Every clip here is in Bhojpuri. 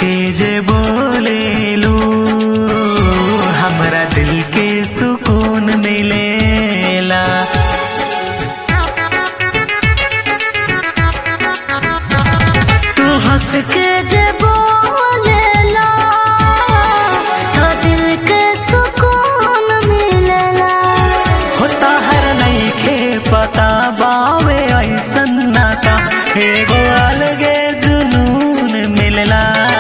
के जे बोलेलू हमरा दिल के सुकून मिलेला तू हंस के जे बोलेला तो दिल के सुकून मिलेला होता हर नईखे पता बावे ऐसन नाता एगो अलगे जुनून मिलला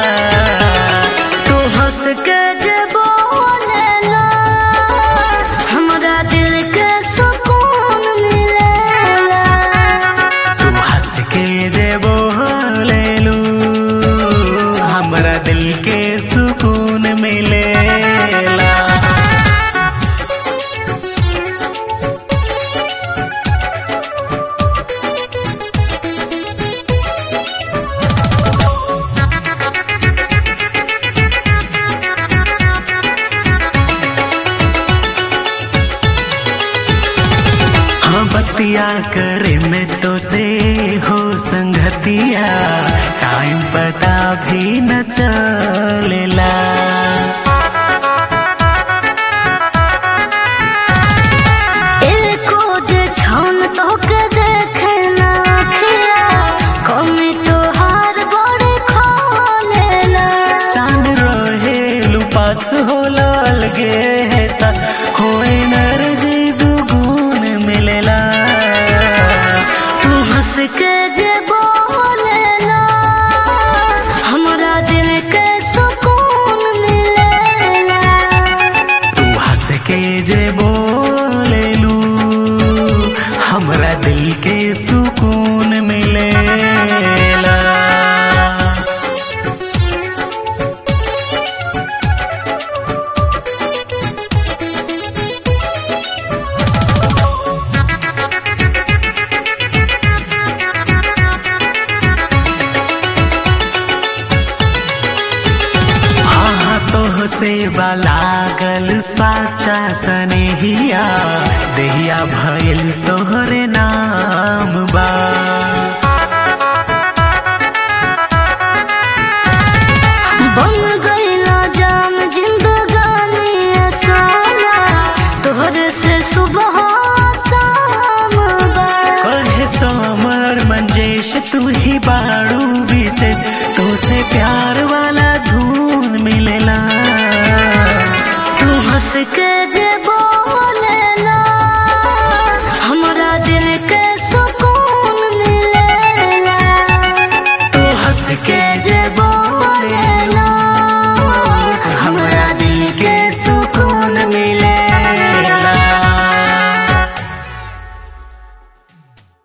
तू हंस के जे बोलेला हमरा दिल के सुकून मिलेला तू हंस के जे बोलेलू हमरा दिल के सुकून मिलेला हाँ बतिया करे में तो से हो संगतिया टाइम पता भी न चलेला एको जे छन तो के देखे ना खिया कमी तो हार बड़े खोलेला चांद रहे लुपास हो लगे है सा हो एनर्जी दुगुन मिलेला तू हंस के जे बोलेला हमरा दिल के सुकून मिलेला तू हंस के जे बोलेलू हमरा दिल के सुकून मिलेला आहा तोह से लागल साचा सनेहिया देहिया भइल तोहरे नाम बा बन गईला जान जिंदगानी सोना तोहरे से सुबह शाम बा कहे समर मंजेश तू ही बाड़ू विशेष तो से प्यार वाला धून मिलेला तू हंस के जे